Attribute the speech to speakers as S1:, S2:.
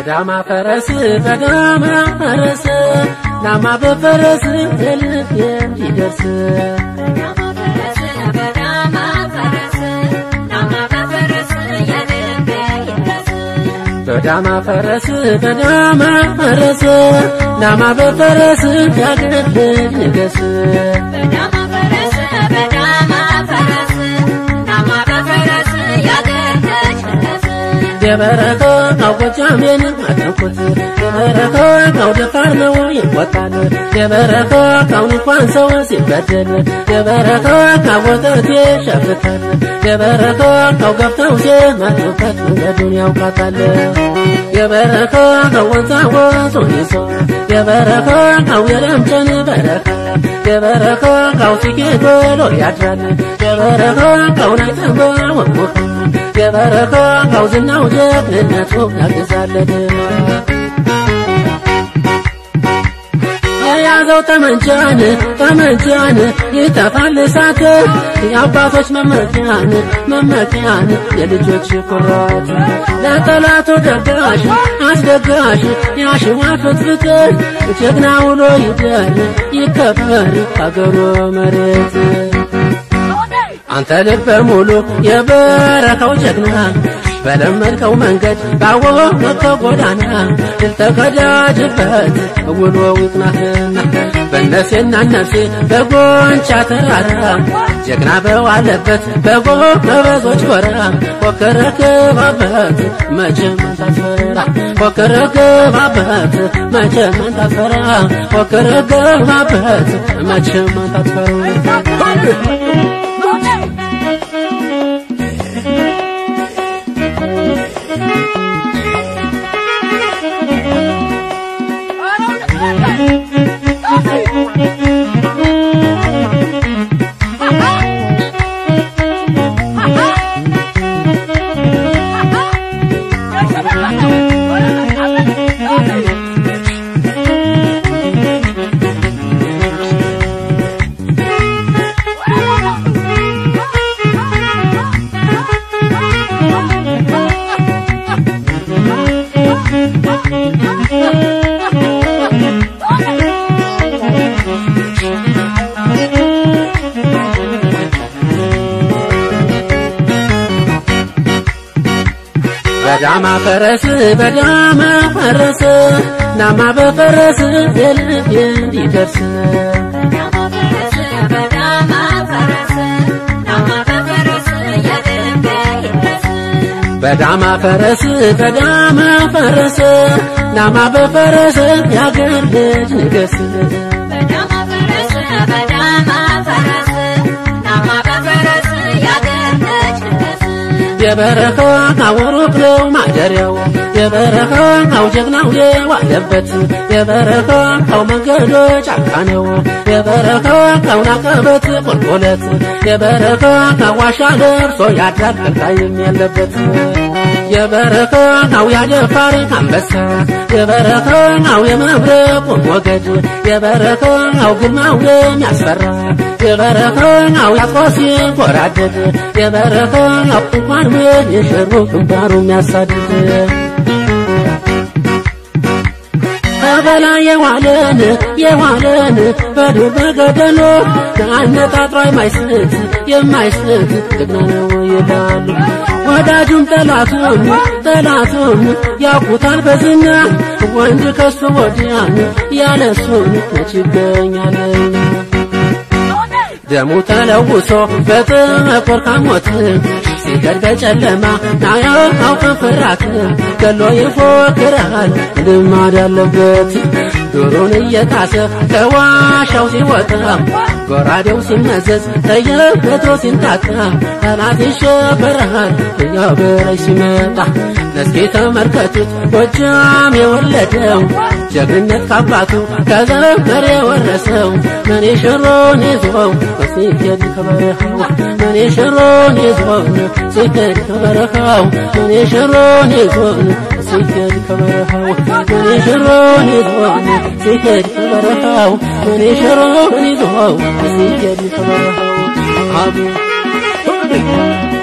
S1: በዳማ ፈረስ በዳማ ፈረስ ዳማ በፈረስ ልብ እንዲደርስ በዳማ ፈረስ በዳማ ፈረስ ዳማ በፈረስ ያገር ንገስ የበረከ ካው ጎጃሜን አጠንኩት የበረከ ካው ደፋር ነው ይቆጣል የበረከ ካው እንኳን ሰው ሲበደል የበረከ ካው ወተት ይሸፍታል የበረከ ካው ገብተው ሲመጡበት መንገዱን ያውቃታል የበረከ ካው ወንዛ ወንዙን ይዞ የበረከ ካው የለምጨን በረከ የበረከ ካው ሲኬት ብሎ ያድራል የበረከ ካው ናይተንበ ወሙኸ የበረከ ካው ዝናው ጀግንነቱ ያግዛለን የያዘው ጠመንጃን ጠመንጃን ይጠፋል እሳት የአባቶች መመኪያን መመኪያን የልጆች ኩራት ለጠላቱ ደጋሽ አስደጋሽ ያሽዋፉት ፍቅር ጀግና ውሎ ይደር ይከበር አገሩ መሬት አንተ ልበ ሙሉ የበረከው ጀግና በለመድከው መንገድ ባወቅከው ጎዳና ድል ተቀዳጅበት ውሎ ይቅናህና በነፍሴና ነፍሴ በጎንቻ ተራራ ጀግና በዋለበት በጎበዞች ጎራ ፎክረ ግባበት መቼም አንታስፈራ ፎክረ ግባበት መቼም አንታስፈራ ፎክረ ግባበት መቼም አንታስፈራ በዳማ ፈረስ በዳማ ፈረስ ዳማ በፈረስ የልብ እንዲደርስ በዳማ ፈረስ በዳማ ፈረስ ዳማ በፈረስ ያገር ልጅ ንገስ የበረኻ አወሩቅ ነው ማደሪያው የበረኻ አው ጀግናው የዋለበት የበረኻ አው መንገዶ ጫካ ነው የበረኻ አው ናቀበት ቁልቁለት የበረኻ አዋሻ ደርሶ ያድራል ቀልቃይም ያለበት የበረኻ አው ያደፋር አንበሳ የበረኻ አው የመብረቁ ሞገድ የበረኻ አው ግርማው የሚያስፈራ የበረኻ አው ያቆሲ ጎራደድ የበረኻ አው እንኳን ምን የሽሩ ግንባሩ የሚያሳድድ በላይ የዋለን የዋለን በዱር በገደሉ ከአነጣጥሮ የማይስት የማይስት ጀግና ነው ይላሉ። ወዳጁም ጠላቱም ጠላቱም ያውቁታል በዝና ወንድ ከሱ ወዲያን ያለሱን መች ይገኛለኝ ደሙ ተለውሶ በጥቁር ካሞት ሲገድ በጨለማ ናያውቅን ፍራት ገሎ ይፎክራል ልማድ ያለበት ዶሮን እየጣሰ ከዋሻው ሲወጣ ጎራዴው ሲመዘዝ ተየበቶ ሲንጣጣ ጠላት ይሸበራል እያበረች ሲመጣ እስኪ ተመልከቱት ጎጃም የወለደው ጀግንነት ካባቱ ከዘመር የወረሰው መኔ ሽሮን ይዞው ሲሄድ ከበረሃው መኔ ሽሮን ይዞን ሲሄድ ከበረሃው መኔ ሽሮን ይዞን ሲሄድ ከበረሃው መኔ ሽሮን ይዞን ሲሄድ ከበረሃው መኔ ሽሮን ይዞው ሲሄድ ከበረሃው አቡ